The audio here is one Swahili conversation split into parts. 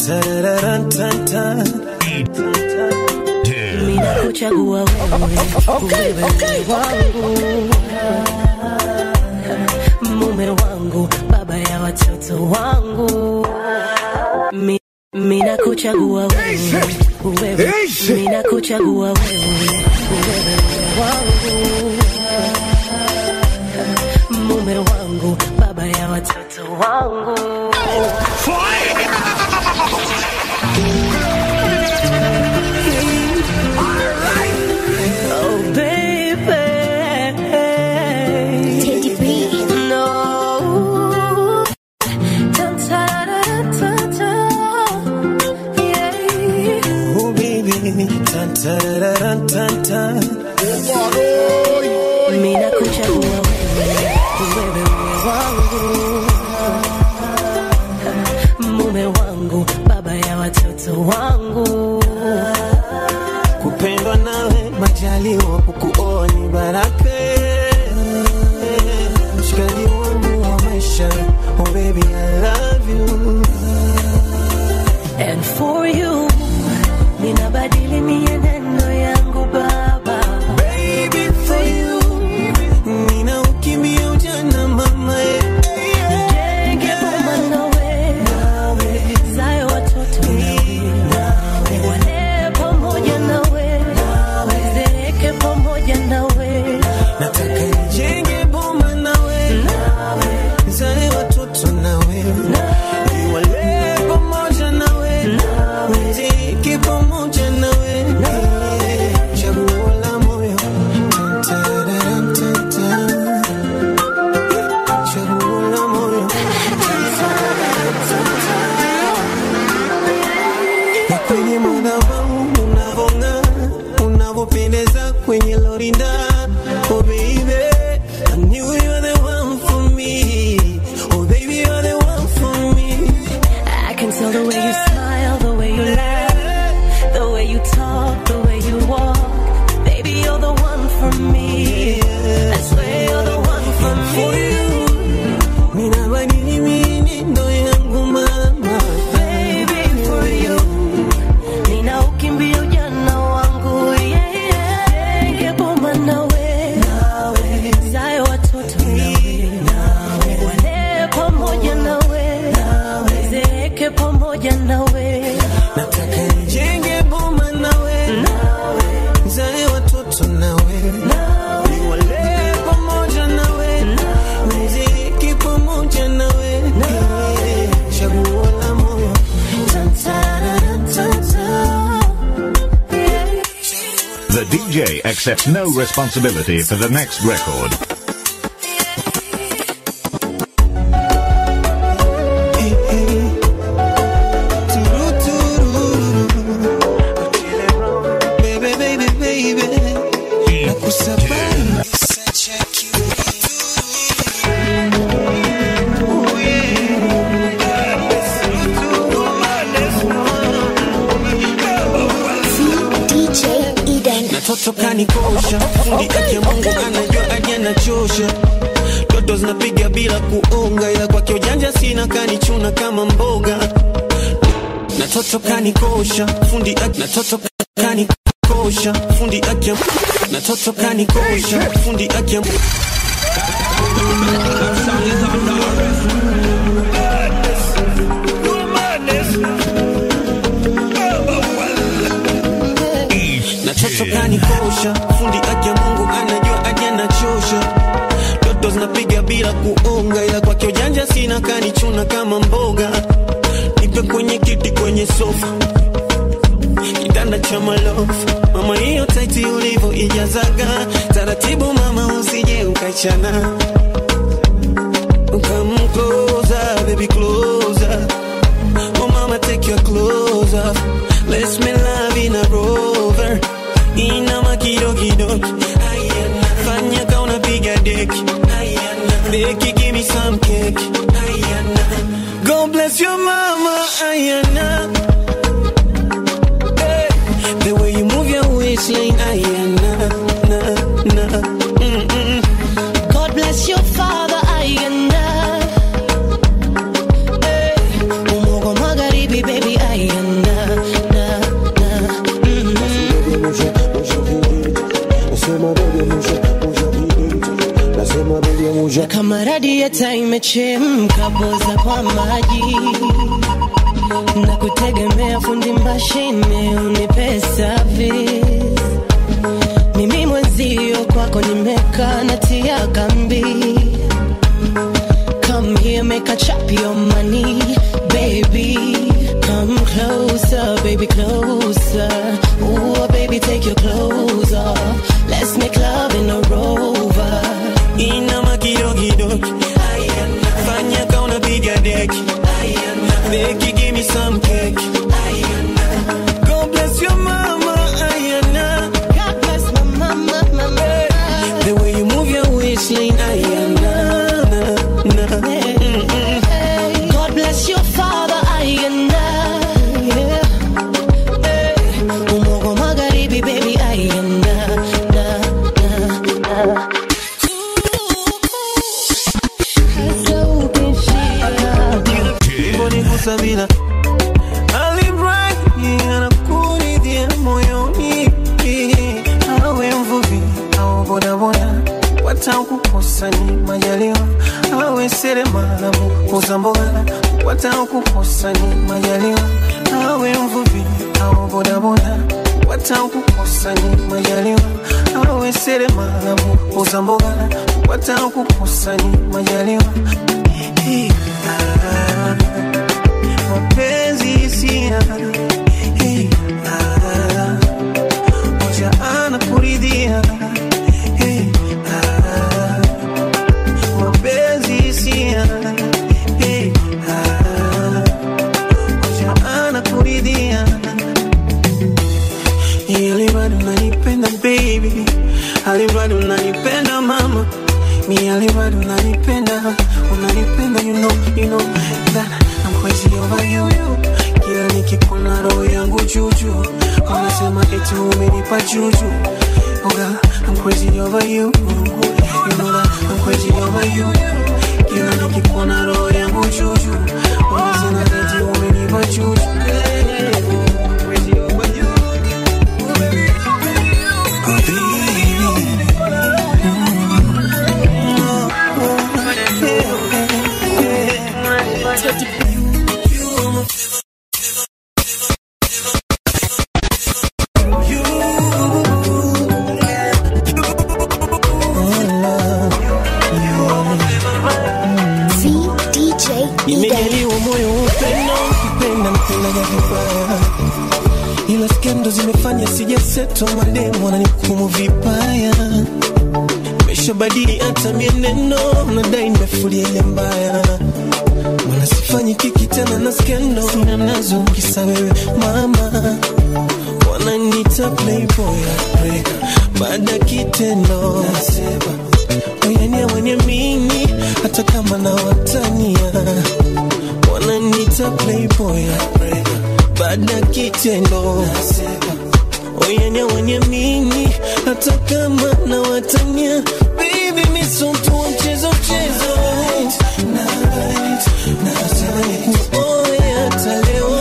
Mina kuchagua wewe, wewe wangu, mume wangu, baba ya watoto wangu. Mi, mina kuchagua wewe, wewe, mina kuchagua wewe, wewe wangu, mume wangu, baba ya watoto wangu. Oh, baby. Teddy B. No. Dun, da, da, da, da. Yeah. Oh baby, tan tan tan tan. Mina kuchagua wewe, wewe wangu, mume wangu, baba ya watoto wangu. Kupendwa nawe majaliwa, kukuoa ni baraka. Mshikaji wangu wa maisha, oh baby I love you. And for you, ninabadili mienendo yangu baba. Baby for you, nina ukimbia ujana mama eh. Nijenge boma nawe, zae watoto nawe, niwalee pamoja nawe, zeeke pamoja nawe, Nataka nijenge boma nawe, nizae watoto nawe, niwalee pamoja nawe, niziki pamoja nawe, chaguo la moyo. Tan, tan, tan, chaguo la moyo. Na kwenye madhabahu unavong'aa, unavopendeza kwenye lorinda. Oh baby, I knew you were the one for me. Oh baby, you're the one for me. I can tell the way you smile, the way you laugh, the way you talk, the way you walk. Baby, you're the one for me. I swear you're the one for For me. you, ninabadili mienendo yangu mama. Baby, for you. Nina ukimbia ujana wangu, yeah, yeah. Nige boma nawe, zae watoto nawe, walee pamoja nawe, zeeke pamoja nawe. Nataka nijenge boma nawe, nizae watoto nawe, niwalee pamoja nawe, niziki pamoja nawe, chaguo la moyo. The DJ accepts no responsibility for the next record. Hey, hey. Turu, turu. Baby, baby, baby. Nakusabari. Oh, yeah. DJ Eden. Natoto kanikosha, fundi ake Mungu anajua aje anachosha. Toto zinapiga bila kuonga, ila kwake ujanja sina, kanichuna kama mboga. Natoto kanikosha, fundi ake natoto kanikosha, fundi ake natoto kanikosha, fundi ake Natoto kanikosha, fundi ake Mungu anajua aje anachosha. Toto zinapiga bila kuonga, ila kwake ujanja sina, kanichuna kama mboga. Nipe kwenye kiti, kwenye sofa, kitanda cha malofu. Mama, hiyo taiti ulivyo ijazaga taratibu, mama, usije ukachana. Come closer, baby, closer. Oh mama, take your clothes off. Let's make love in a rover. Inama kidokidoki. Ayana. Fanya ka unapiga deki. Ayana. Deki, give me some cake. Ayana. God bless your mama. Ayana. Hey. The way you move your waistline. Ayana. Na, na. Mm-mm. God bless your father, Ayanda. Hey, Umogo Magharibi, baby, Ayanda. nimechemka poza kwa maji na kutegemea fundi mashine unipe service mimi mwenzio kwako nimekaa natia kambi Come here, make a chop your money, baby. Come closer, baby, closer. Ooh, baby, take your clothes off. Let's make love in a rover. inama kidogidogi fanya ka unapiga deki deki give me some cake God bless your mama Ayana God bless my mama, mama. the way you move your waistline Ayana na, na. Hey, God bless your father, Ayana. Yeah. Hey, Umogo magharibi, baby, Ayana. Na, na, na. Hasa ukishia. Mbonikusa bila alimradi anakuridhia moyoni awe mvuvi au bodaboda watakukosa ni majaliwa awe seremala muuza mboga watakukosa ni majaliwa awe mvuvi au bodaboda watakukosa ni majaliwa awe seremala muuza mboga watakukosa ni majaliwa Hey, ah, mapenzi hisia Hey, ah, moja anakuridhia Hey, ah, mapenzi hisia Hey, ah, moja anakuridhia ili bado unanipenda baby, ali bado unanipenda mama, mi ali bado unanipenda, unanipenda you know, you know that I'm crazy over you. Kila nikikuna roho yangu juju, wanasema eti umenipa juju. Oh girl, I'm crazy over you. You know that I'm crazy over you. Kila nikikuna roho yangu juju, wanasema eti umenipa juju. I'm crazy over you. VDJ Eden. Nimejaliwa moyo wa upendo, kupenda mpendaga vibaya, ila skendo zimefanya sijaseto, mademu wananihukumu vibaya. Nimeshabadili hata mienendo, nadai nimefulia ile mbaya, mana sifanyi kiki tena na skendo, sina nazo kisa wewe mama wananiita playboy heartbreaker, baada ya kitendo nasema oyania wenye mini hata kama na watania wananiita playboy heartbreaker, baada ya kitendo nasema oyania wenye mini hata kama na watania baby misotu wa mchezo mchezo Oya, hata leo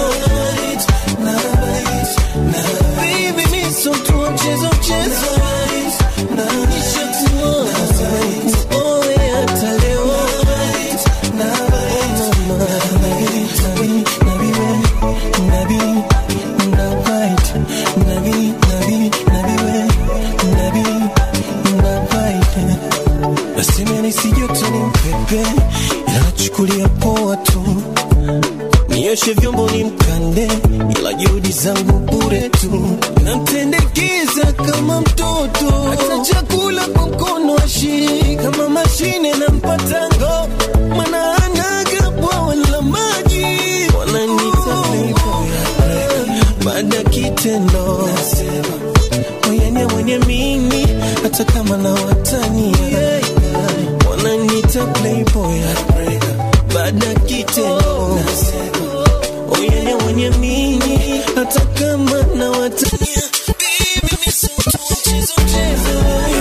Baby, mi so tu wa mchezo mchezo Nishakuoa. Oe, hata leo. Oh, mama. Nabi, nabi, we. Nabi, nabite. Nabi, nabi, nabi, we. Nabi, nabite. Nasema nisijote ni mpepe ila nachukulia poa tu nioshe vyombo ni mkande, ila juhudi zangu bure tu, namtendekeza kama mtoto, hata chakula kwa mkono ashii kama mashine na mpatango, mana anaga bwawa la maji, wananita playboy heartbreaker. baada ya kitendo nasema oyania mwenye mini hata kama na watania wananita playboy heartbreaker. baada ya kitendo nasema oyania mwenye mini hata kama na watania Baby, mi so tu wa mchezo mchezo.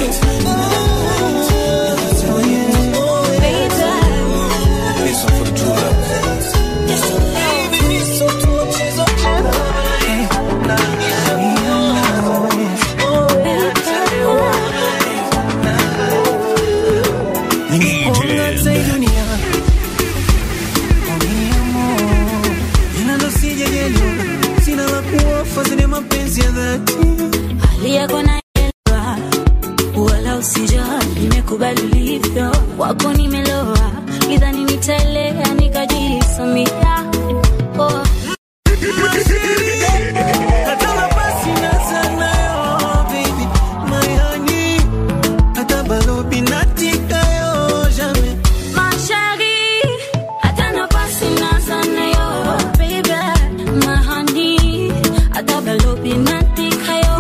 Oh, yeah. This one for the true love. Baby, mi so tu wa mchezo Nimekuona hata hii dunia mapenzi ya dhati hali yako naelewa, wala usijali, nimekubali ulivyo, wako nimeloa, idhani nitaelea nikajisamia oh. hata mabasi na sanayo baby my honey hata balobi natikayo jamais Ma chérie, hata nafasi naza nayo, baby, my honey, hata balobi natikayo,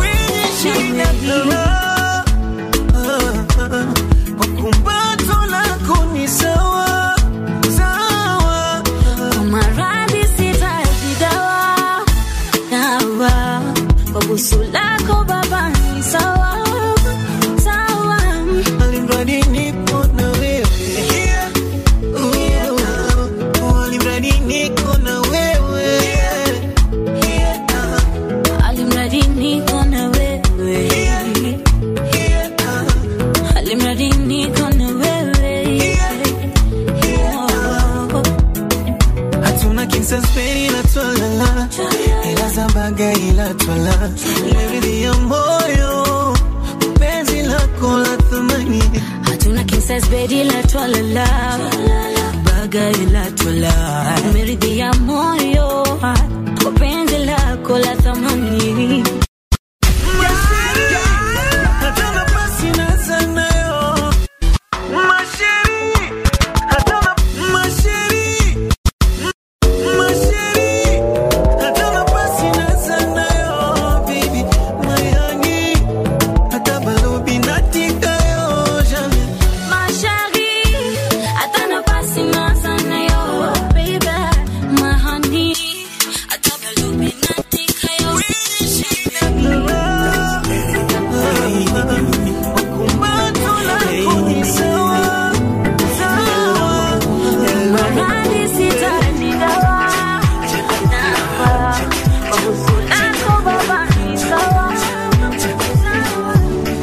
Kumbato lako ni sawa sawa, Kwa maradhi sitaji dawa, dawa. Kwa busu lako baba ni sawa, sawa. alimradi nipo na wewe, Oh, alimradi niko na wewe, Alimradi niko na wewe. Alimradi niko na wewe. Oh. hatuna kinsaspeni na twalala, ila za baga ila twala, leridhi ya moyo, penzi lako la thamani hatuna kisas bedi la twalala baga ila twala meridhia moyo kwa penzi lako la thamani hata nafasi na sanayo masheri hata na masheri masheri hata nafasi na sanayo baby my honey hata balobi natikayo jamais Ma chérie, hata nafasi naza nayo, baby, my honey, hata balobi natikayo. kumbato lako ni sawa sawa Maradhi sitaji dawa, dawa. Kwa busu lako baba ni sawa, sawa.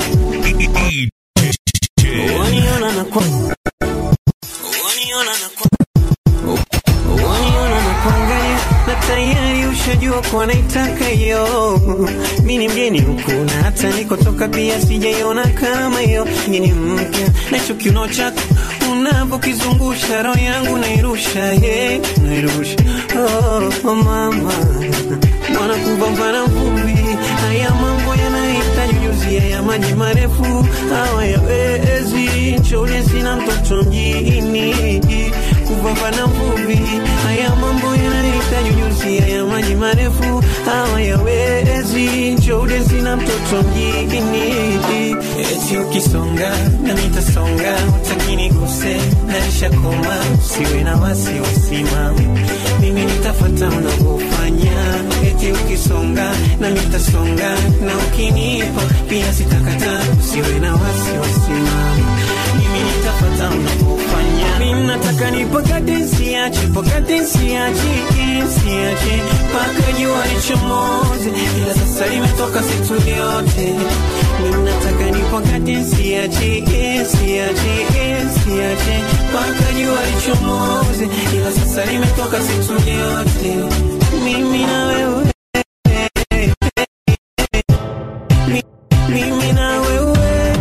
Waniona na kwa Waniona na kwa Waniona na kuangalia na tayari ushajua kwa naitaka hiyo. Mimi ni mgeni huku na hata nikotoka pia sijaiona kama hiyo. Ngeni mpya na hicho kiuno chako unavyokizungusha roho yangu nairusha, yeah, nairusha. Oh, oh mama mwana kupambana vumbi, haya mambo yanahitaji ujuzi, ya maji marefu hawayawezi. Nchole sina mtoto mjini, kupambana vumbi, haya mambo yanahitaji ujuzi, ya maji marefu hawayawezi. Nchole sina mtoto mjini, eti ukisonga na nitasonga, utakiniguse naisha koma, siwe na wasiwasi mama, mimi nitafata unavyofanya, eti ukisonga na nitasonga, na ukinipa pia sitakata, usiwe na wasiwasi mama, mimi nitafata unavyofanya, mimi nataka nipakate siache, pakate siache, siache mpaka jua lichomoze, ila sasa limetoka situ yote, mimi nataka nipakate siache, siache, siache mpaka jua lichomoze, ila sasa limetoka situ yote, mimi na wewe Mi- mimi na wewe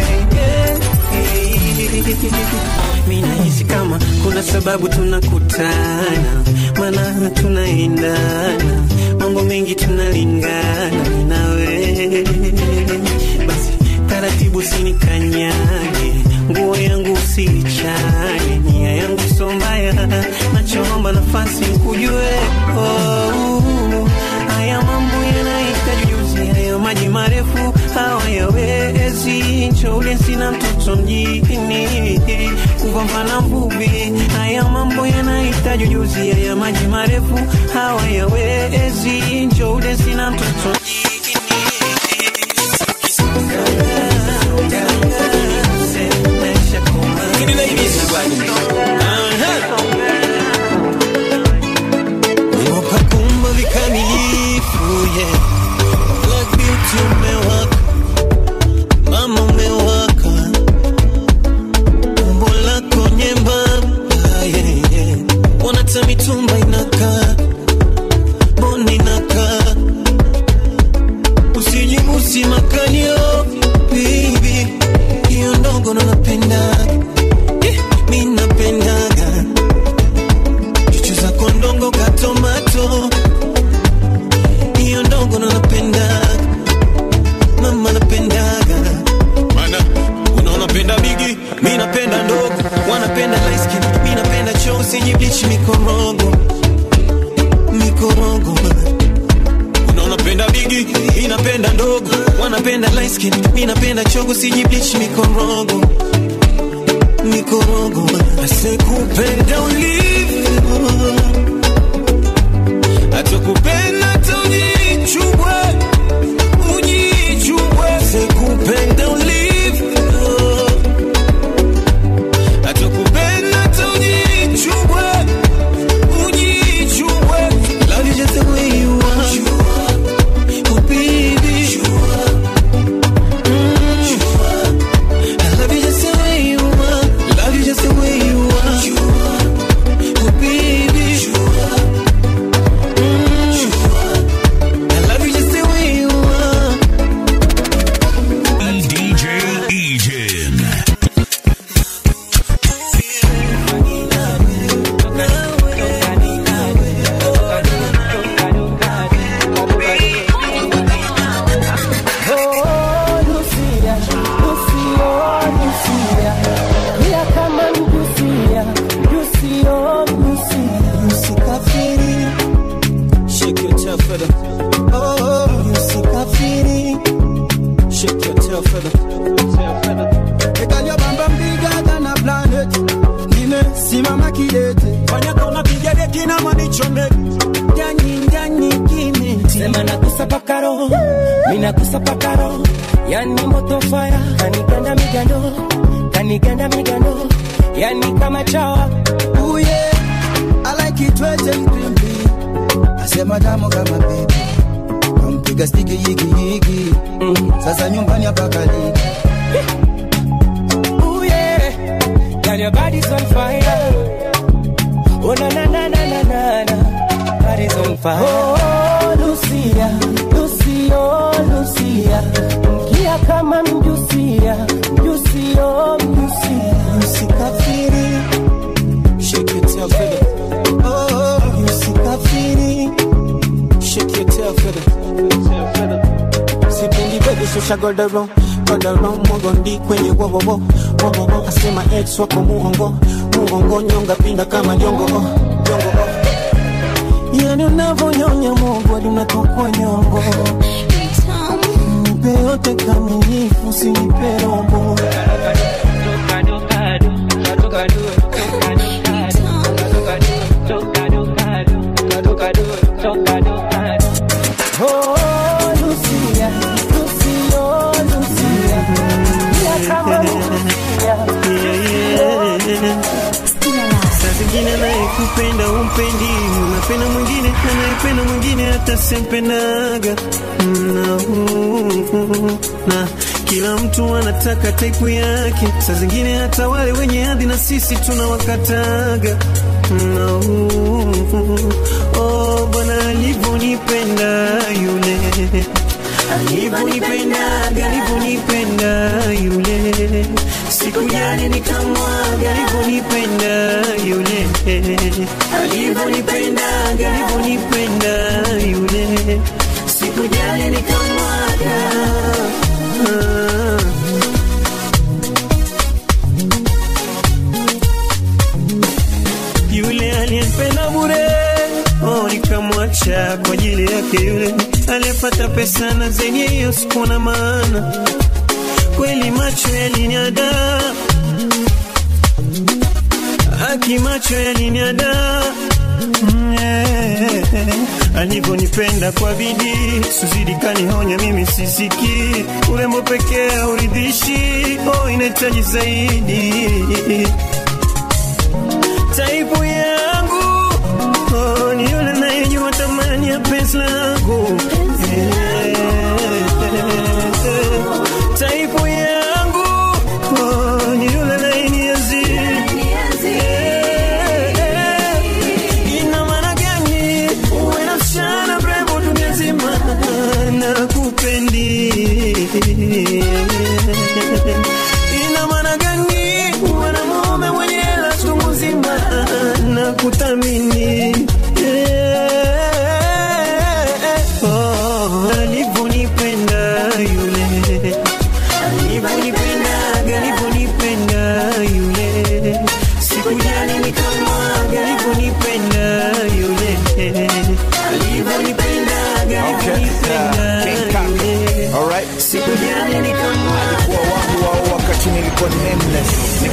mi nahisi kama kuna sababu tunakutana, maana tunaendana, mambo mengi tunalingana, mi na wewe basi taratibu sinikanyage, nguo yangu usiichane, nia yangu so mbaya, nachoomba nafasi nkujue oh, haya mambo yanahitaji ujuzi, haya maji marefu hawayawezi. Nchoule sina mtoto mjini, kupambana mvuvi, haya mambo yanahitaji ujuzi, haya maji marefu hawayawezi. Nchoule sina mtoto Kumba vikamilifu yeah. Black beauty umewaka, mama umewaka, umbo lako nyembamba yeah, yeah. Wanata mitumba inakaa, boni inakaa, mikorogo mikorogo unaona penda bigi inapenda ndogo wanapenda light skin inapenda chogo siji bleach mikorogo mikorogo asekupenda ulivyo atakupenda taujichubwe ujichubwe sekupenda ulivyo atakupenda taujichubwe ujichubwe love you just the way you are oh baby Mm. I love you just the way you are love you just the way you are oh baby I love you just the way you are. DJ Eden. Oh, Lucia, Lucio, Lucia. Mia kama Lucia, Lucio, Lucia. Usikafiri, shake your tail feather. Oh, usikafiri, shake your tail feather. Girl, your bam bam bigger than a planet. Nimesimama kidete. Fanya kama piga deki na manichome. Ndani ndani kimeti. Sema nakusa paka roho, mi nakusa paka roho. Yani moto fire, kaniganda migando, kaniganda migando. Yani kama chawa, Ooh yeah, I like it wet and crimpy. Asema damu kama baby. Kampiga stiki yiki yiki. Sasa nyumbani hapa kaliki. ooh yeah. Girl, your body's on fire. Oh na na na na na na na, body's on fire. Oh Lucia, Lucio, Lucia. Mkia kama mjusia, mjusio, mjusia. Usikafiri, shake your tail feather. Oh, usikafiri, shake your tail feather. Sipendi baby shusha godoro godoro mogondi kwenye wowowo wowowo asema ex wako muongo muongo nyonga pinda kama jongo oh, jongo oh. Yani unavyonyonya Mungu hadi unatokwa nyongo nipe yote kamilifu usinipe robo Oh, Lucia, Lucio, Lucia. Mkia kama mjusia. Saa zingine anayekupenda umpendi, unapenda mwingine anayependa mwingine hata sempenaga na, na kila mtu anataka taipu yake. Saa zingine hata wale wenye hadhi na sisi tunawakataga na, oh, Bwana alivyonipenda yule alivyonipendaga alivyonipenda yule sikujali nikamwaga alivyonipenda yule alivyonipendaga alivyonipenda yule sikujali nikamwaga ah. yule aliyempenda bure oh, nikamwacha kwa ajili yake yule aliyepata pesa na zenye hiyo sikuwa na maana kweli macho yaliniada haki macho yaliniada Mm, eh, alivyonipenda kwa bidii suzidi kanihonya mimi sisiki urembo pekee hauridhishi oh, inahitaji zaidi taipu yangu oh, ni yule anayejua thamani ya penzi langu Eh, taipu yangu oh, ni yule anayenienzi Eh, ina maana gani uwe na msichana mrembo dunia nzima na kupendi ina maana gani uwe na mume mwenye hela chungu nzima na kuthamini Eh, oh, alivyonipenda yule alivyonipendaga alivyonipenda yule sikujali nikamwaga alivyonipenda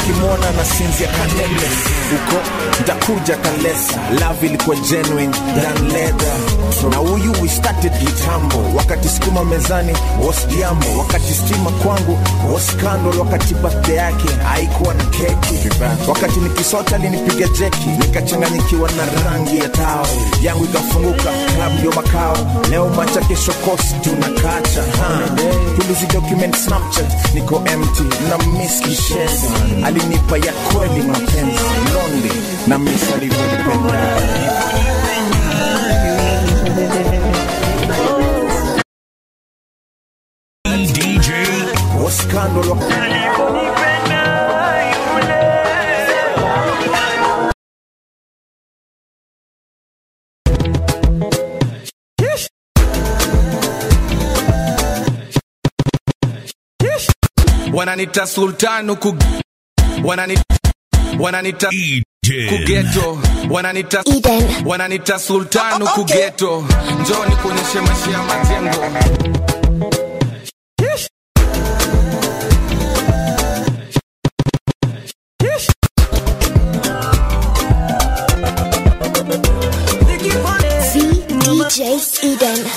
ukimwona na sinzia kanene uko ntakuja kalesa love ilikuwa genuine than leather na huyu we started kitambo wakati sukuma mezani was jambo wakati stima kwangu was scandal wakati birthday yake haikuwa na keki wakati nikisota alinipiga jeki nikachanganyikiwa na rangi ya tao yangu ikafunguka club ndio makao leo macha kesho kosi tunakacha ha. tulizi document snapchat niko empty na miss kishezi alinipa ya kweli mapenzi lonely na miss alivyonipenda DJ was scandal wananita sultan huku wananita wananita kugeto wananita Eden. wananita sultan huku geto njoni kuonyeshe maisha ya majengo V DJ Eden.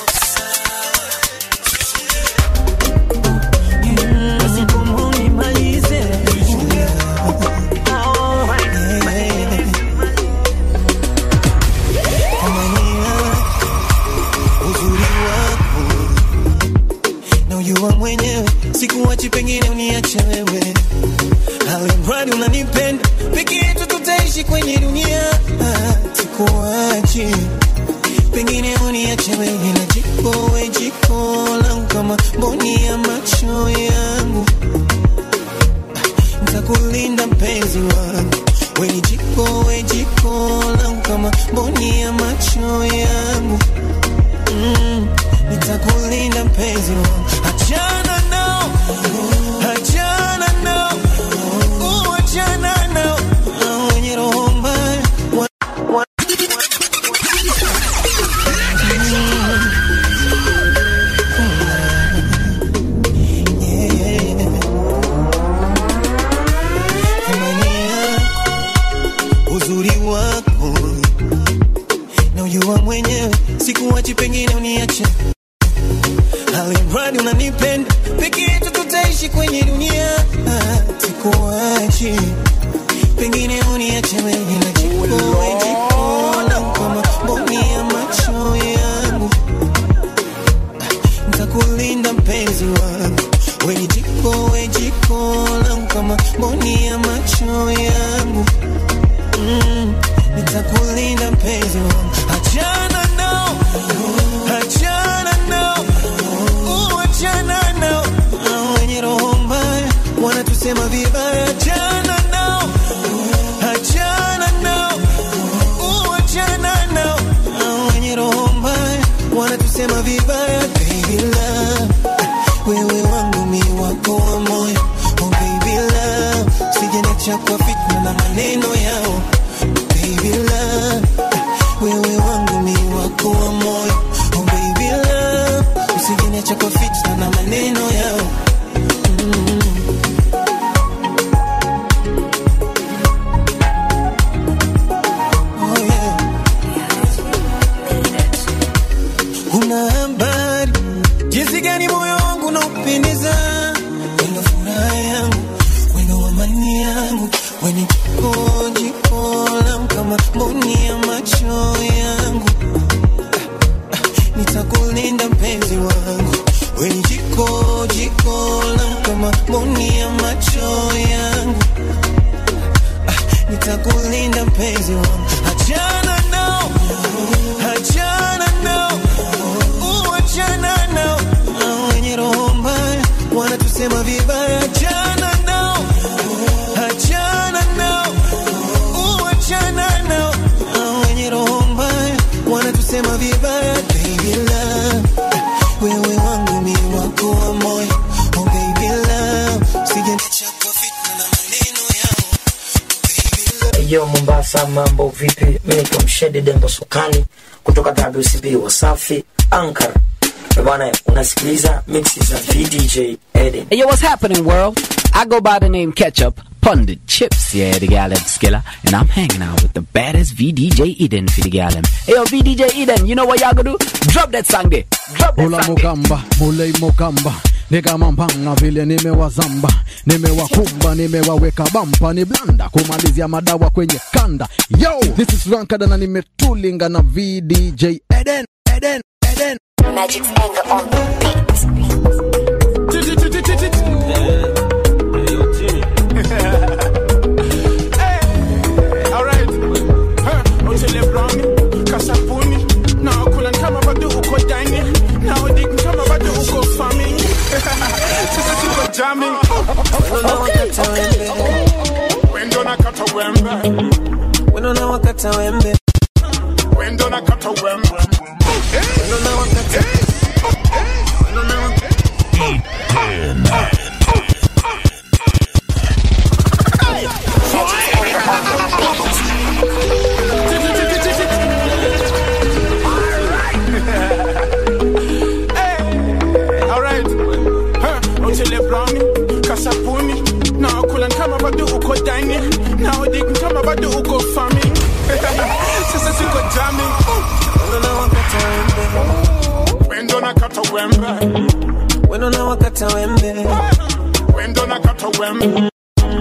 uzuri wako na ujua mwenyewe sikuwachi pengine uniache wewe alimradi unanipenda peke yetu tutaishi kwenye dunia Ah, sikuwachi pengine uniache wewe na jiko we jiko langu kama mboni ya macho yangu ntakulinda mpenzi wangu weni jiko we jiko langu kama mboni ya macho yangu mm, nitakulinda mpenzi wangu achana nao achana nao uh, achana nao Hao wenye roho mbaya wa- wa- thamani yako uzuri wako na ujua mwenyewe sikuwachi pengine uniache alimradi unanipenda peke yetu tutaishi kwenye dunia Ah, sikuwachi pengine uniache wewe na jiko we jiko langu kama mboni ya macho yangu ntakulinda mpenzi wangu weni jiko we jiko langu kama mboni ya macho yangu mm, nitakulinda mpenzi wangu achana nao achana nao uh, achana nao Hao wenye roho mbaya wanatusema vibaya achana nao achana nao uh, achana nao Hao wenye roho mbaya wanatusema vibaya baby love wewe wangu mi wako wa moyo oh baby love sijenacha kwa fitna na maneno yao baby love wewe wangu mi wako wa moyo oh baby love usijenacha kwa fitna na maneno yao mm. oh yeah una habari jinsi gani moyo wangu unaupendeza wendo furaha yangu wendo amani yangu weni jiko jiko langu kama mboni ya macho yangu Ah, ah, nitakulinda mpenzi wangu weni jiko jiko langu kama mboni ya macho yangu Ah, nitakulinda mpenzi wangu achana nao achana nao uh, achana nao Hao wenye roho mbaya wanatusema vibaya achana nao achana nao uh, achana nao Hao wenye roho mbaya wanatusema vibaya baby love wewe wangu mi wako wa moyo oh baby love usijeniacha kwa fitna na maneno yao Yo Mombasa, mambo vipi? Mimi naitwa Mshede Dembo Sukani kutoka WCB Wasafi Ankara. Eh Bwana, unasikiliza mixi za VDJ Eden. Hey, yo, what's happening, world? I go by the name Ketchup. Pundit Chips, yeah, the gal them skiller. And I'm hanging out with the baddest VDJ Eden for the gal them. Hey, yo, VDJ Eden, you know what y'all gonna do? Drop that song there. Drop that Ula song there. mukamba mulei mukamba ni kama mpanga vile nimewazamba nimewakumba nimewaweka bampa ni blanda kumalizia madawa kwenye kanda yo this is rankada na nimetulinga na vdj eden eden eden Magic's anger on the beat. Alright. Huh. Utile brownie, kasapuni. Na kula kama bado uko dining. Na udik kama bado uko farming. Sasa tuko jamming. Wendo na kata wembe. Wendo na wakata wembe. Wendo na kata wembe. Wendo na wakata Wendo na wakata Alright. Huh. Utile brownie, kasapuni. Na kula kama bado uko dining. Na udik kama bado uko farming. Sasa tuko jamming. Wendo na wakata wembe. Wendo na kata wembe. Wendo na wakata wembe. Wendo na kata wembe.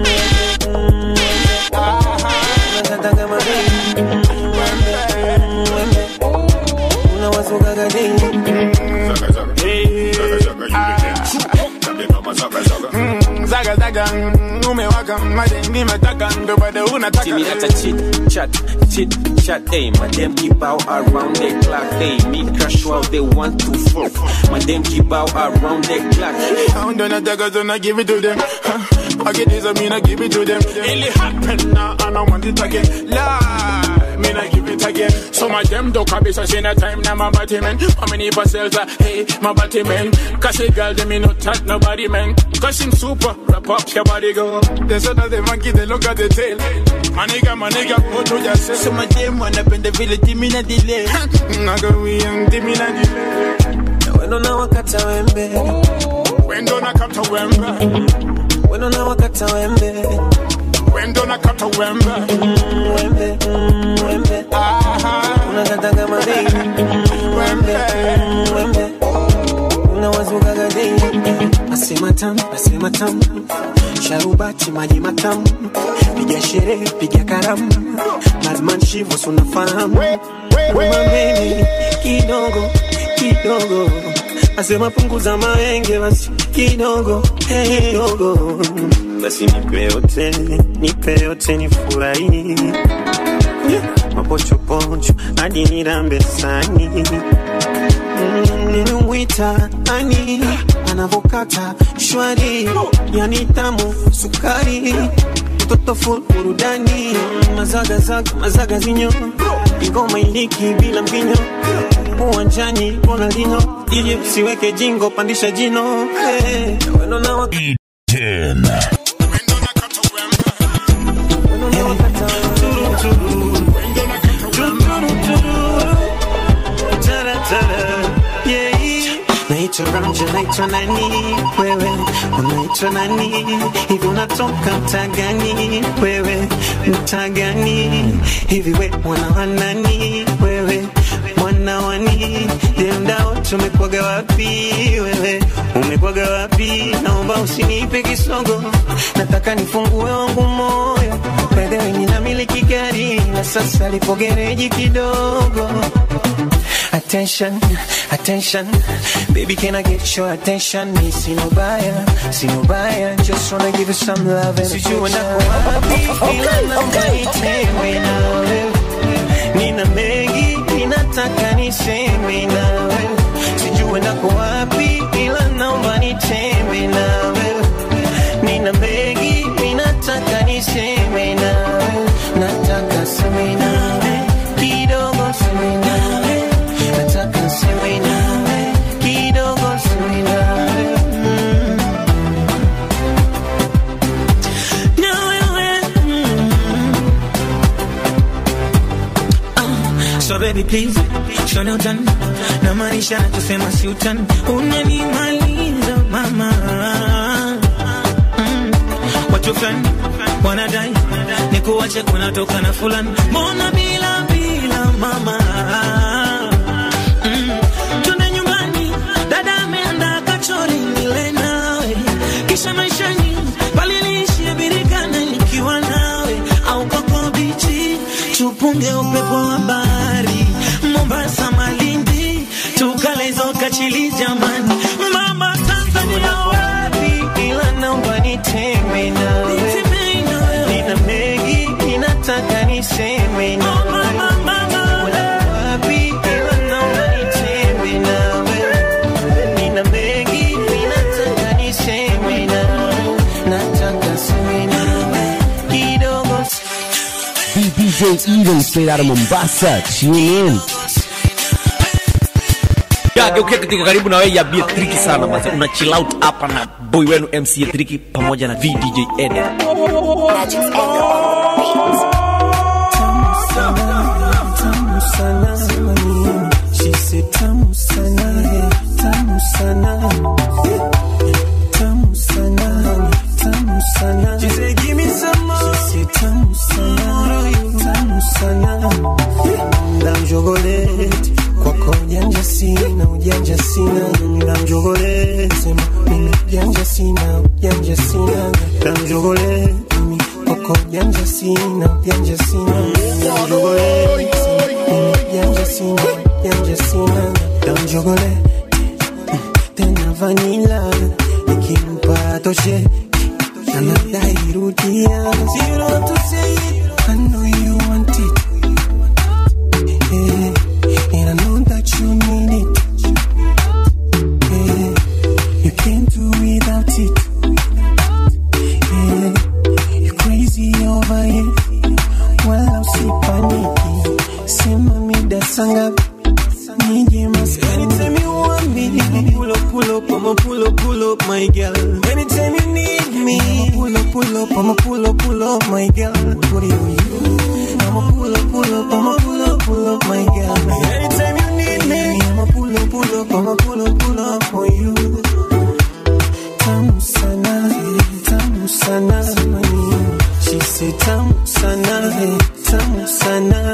Zaga zaga, umewaka madeni mataka ndo bado unataka See me at a chit chat, chit chat, hey, my them keep out around the clock, hey, me crash while they want to fuck, my them keep out around the clock. I don't nataka so I give it to them Huh. I get this I mean I give it to them It happen now and I want it again Lie, mean I give it again Some of them don't come so see no time now my body man How many parcels are hey my body man Cause a girl them me not touch nobody man Cause him super wrap up your body go There's another monkey they look at the tail My nigga my nigga go to yourself Some of them wanna bend the village give me na delay Naga we young give me na delay Wendo na wakata wembe Wendo na kata wembe Wendo na wakata wembe Wendo na kata wembe Wembe Wembe Unakata kama baby Wembe Wembe Unawazuka gadei Nasema tamu, nasema tamu Sharubati maji matamu Piga sherehe, piga karamu Madman Shivo sunafahamu Mameni kidogo kidogo Asema punguza maenge basi kidogo hey, kidogo basi nipe yote nipe yote nifurahi yeah. mapochopocho hadi nirambe sani Mm, nimemwita ani anavokata shwari yani tamu sukari mtoto full burudani mazagazaga mazaga zinyo ingoma iliki bila mbinyo uwanjani Ronaldinho ili siweke jingo pandisha jino hey. Wendo na wak- Naitwa Ramja, naitwa nani wewe, unaitwa nani hivi, unatoka mtaa gani wewe, mtaa gani hivi, we mwana wa nani wewe, mwana wani je, mdao tumekwaga wapi wewe, umekwaga wapi? Naomba usinipe kisogo, nataka nifungue wangu moyo, wewe ninamiliki gari na sasa lipo gereji kidogo Attention, attention, baby, can I get your attention? Me see no buyer, see no buyer, just wanna give you some love and affection. Ila namba itewe nawe, nina mengi ninataka niseme nawe, sijui nako wapi, ila naomba nitembe nawe, nina mengi ninataka niseme nawe, nataka seme nawe, kidogo seme nawe nataka seme nawe kidogo seme nawe mm. na wewe mm. Ah, so baby please show no done na maanisha nachosema si utani unanimaliza mama mm. watu fulani wanadai nikuache kunatoka na fulani mbona bila bila mama mm. twende nyumbani dada ameandaa kachori nile nawe kisha maishani paliliishie birikana nikiwa nawe au koko bichi tupunge upepo wa bahari mombasa malindi tukalezoka chili jamani mama tanzania wapi ila naomba niteme nawe nina mengi ninataka niseme nawe wapi ila naomba niteme nawe nina mengi ninataka niseme nawe nataka seme nawe kidogo DJ Eden straight out of Mombasa. Tune in. Ya, geukia katika karibu na wewe ya Bia Triki sana basi. Una chill out hapa na boy wenu MC Triki pamoja na VDJ Eden. tamu sana she said tamu sana tamu sana tamu sana tamu sana she said give me some more she said tamu sana tamu sana na mjogoleti kwako ujanja sina ujanja sina na mjogoleti sema mimi ujanja sina ujanja sina na mjogoleti mimi kwako ujanja sina ujanja sina na mjogoleti Yanja sina, yanja sina Down chocolate Tena vanilla Nikimpa toshe Anadai rudia Zero to say it I know you want it yeah. And I know that you need it yeah. You can't do without it yeah. You're crazy over it Wala usipaniki Sema mida sanga Nije maskani Anytime you want me Pull up, pull up, I'ma pull up, pull up, my girl Anytime you need me Pull up, pull up, I'ma pull up, pull up, my girl What do you I'ma pull up, pull up, I'ma pull up, pull up, my girl Anytime you need me I'ma pull up, pull up, I'ma pull up, pull up for you Tamu sana, tamu sana She said tamu sana, tamu sana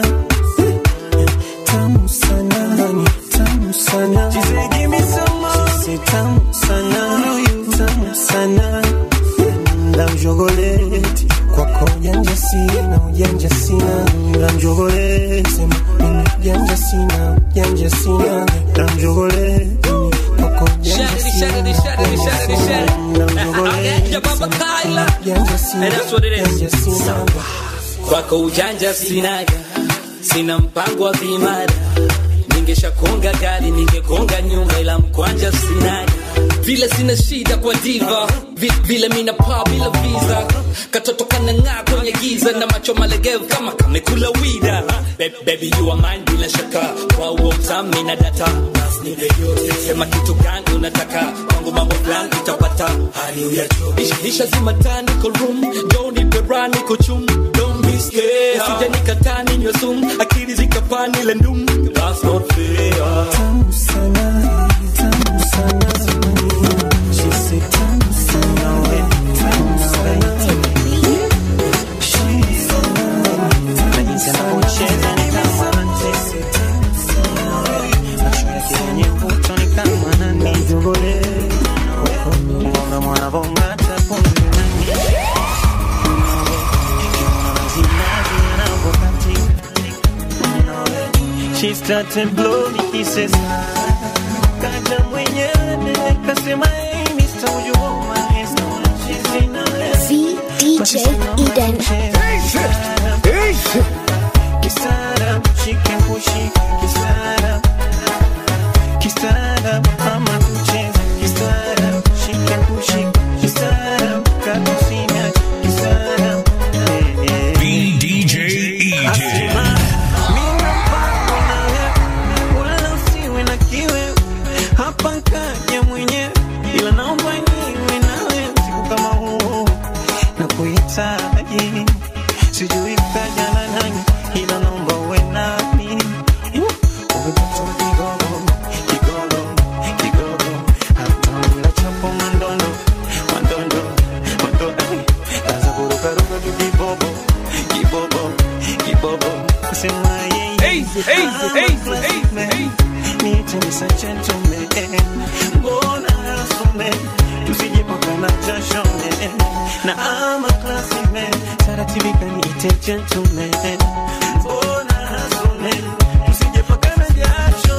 tamu sana honey, tamu sana she said give me some more she said tamu sana tamu sana na mjogoleti kwako ujanja sina ujanja sina na mjogoleti sema mimi ujanja sina ujanja sina na mjogoleti kwako ujanja sina ujanja sina na mjogoleti ujanja sina ujanja sina kwako ujanja sinaga sina mpango wa vimada ningeshakonga gari ningekonga nyumba ila mkwanja sinaga vile sina shida kwa diva Vi, vile mina paa bila visa katoto kanang'aa kwenye giza na macho malegevu kama kamekula wida Be- baby you are mine bila shaka kwa uo utami na data Basi nipe yote sema kitu gani unataka kwangu mambo fulani utapata hali uyacho isha zima taa niko room don't nipe raha niko chum don't be scared sija nikataa ninywe sumu akili zikapani ile ndum that's not fair tamu sana tamu sana she said tamu sana we tamu sana She sana na jinsi anavyocheza ni kama anacheza macho yake yenye mvuto ni kama ananijogole Mbona mwanavong'ata pumzi nani Kiona mazimazi yanavyokatika She started blowing kisses Kaja mwenyewe kasema hey Mr. Would you hold my hands She's in a VDJ Eden. Kisara, she can push it Kisara Kisara, mama kucheza Kisara, she can push it Kisara, kakusina Kisara VDJ Eden. wala usiwe na kiwe hapa kaja mwenyewe ila naomba niwe nawe siku kama huu na kuhitaji sijui kaja na nani ila naomba uwe nami easy, easy, easy. Niite Mr. Gentleman. Mbona hasume tusijepakana jasho man. na ama classy man taratibika niite gentleman Mbona hasume tusijepakana jasho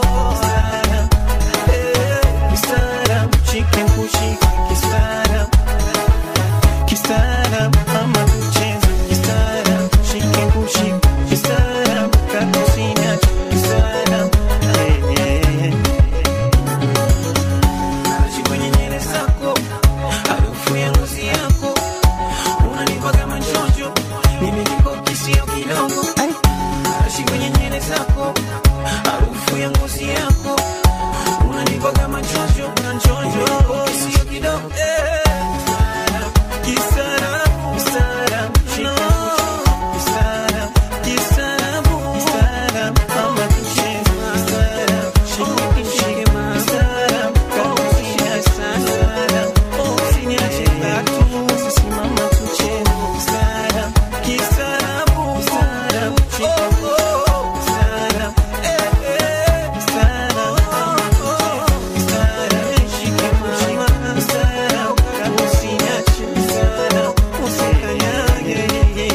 Eh, kistaarab, chicken kushika kistaarab. Kistaarab, ama kucheza kistaarab, chicken kushika kistaarab, kakusina kistaarab. Eh, eh, eh. Naishi kwenye nywele zako, harufu ya ngozi yako, unanipa kama njonjo, mimi niko kisio kidogo. Ai, naishi kwenye nywele zako, harufu ya ngozi yako, unanipa kama njonjo, na njonjo, kisio kidogo. Eh, kistaarabu, kistaarabu, kistaarabu, kistaarabu, kistaarabu, ama kucheza, kistaarabu, shika kishike kistaarabu, kakusia kistaarabu, usiniache katu, usisimama tucheze, kistaarabu, kistaarabu, kistaarabu, shika kistaarabu, eh, eh, kistaarabu, kistaarabu, shika kushika kistaarabu, kakusiache kistaarabu, usikanyage.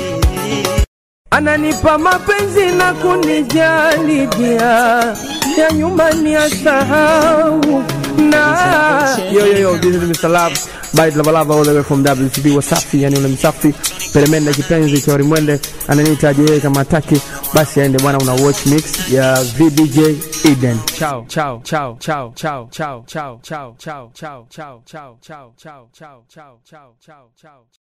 ananipa mapenzi na kunijali dia ya nyumbani ya sahau na yo yo yo this is Mr. Love by Lava Lava all the way from WCB Wasafi yani ule msafi peremende kipenzi cha Rimwende ananihitaji yeye kama hataki basi aende bwana una watch mix ya VDJ Eden ciao ciao ciao ciao ciao ciao ciao ciao ciao ciao ciao ciao ciao ciao ciao ciao ciao ciao